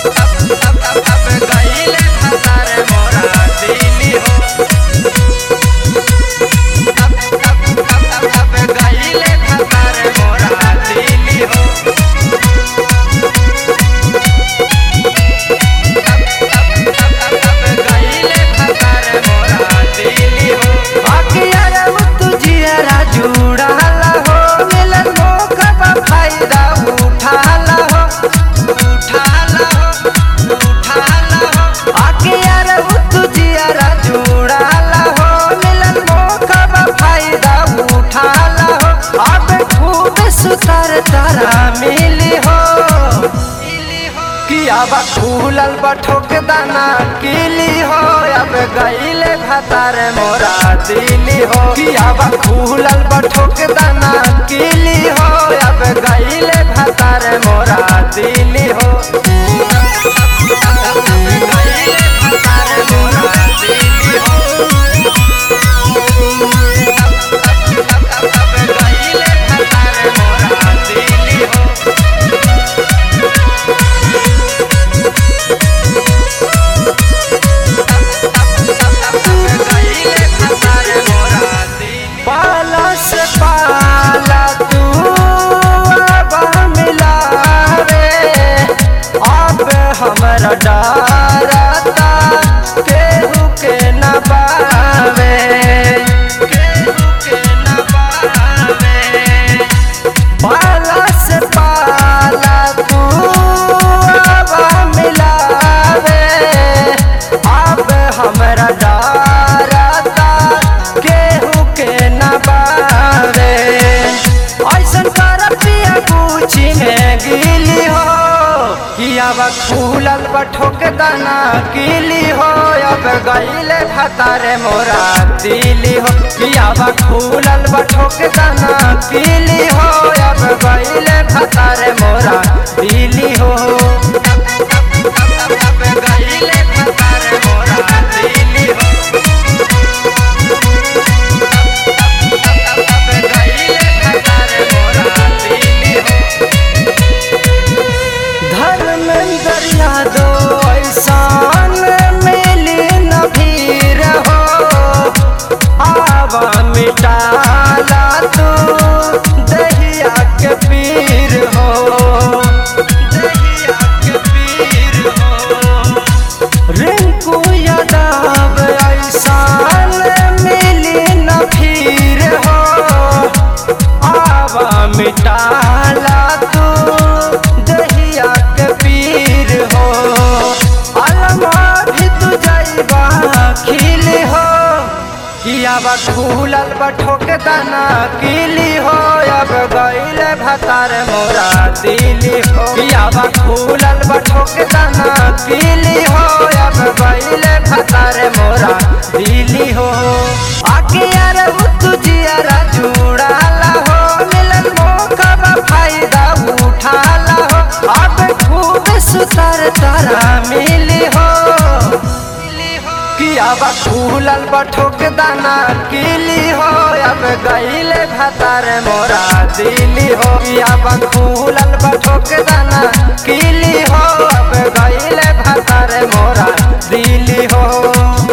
सुतर तारा मिली हो कि अब खुलल बठोक दाना किली हो अब गईले भतार मोरा दिली हो कि अब खुलल बठोक दाना किली हो अब गईले भतार मोरा दिली हो गईले भतार मोरा दिली हो पाला से पाला तू अब मिलावे अब हमरा डरता केहू के न पावे केहू के न पावे पाला से पाला तू अब मिलावे अब हमरा डरता केहू के न बावे ऐसन कर पिया कुची में गिली हो कि अब खुलल बठोक दाना किली हो अब गईले भतारे मोरा दिली हो कि अब खुलल बठोक दाना किली हो अब गईले भतारे मोरा दिली हो अब गईले भतारे मोरा दिली हो धर्मेंद्र यादव ऐसान मिली न भीर हो आवा मिटाला तू दहिया के पीर हो दहिया के पीर हो रिंकू यादव ऐसान मिली न भीर हो आवा मिटाला तू दहिया के पीर हो अलमा भी तू जैबा खिल हो कियाबा खुलल बठोक दाना किली हो अब गईले भतार मोरा दिली हो कियाबा खुलल बठोक दाना किली हो अब गईले भतार मोरा दिली हो आके यार तुझियारा जुड़ाला हो मिलन मौका बा फायदा उठाला हो अब खूब सुतर तारा मिली हो कि अब खुलल बठोक दाना किली हो अब गईले भतार मोरा दिली हो कि अब खुलल बठोक दाना किली हो अब गईले भतार मोरा दिली हो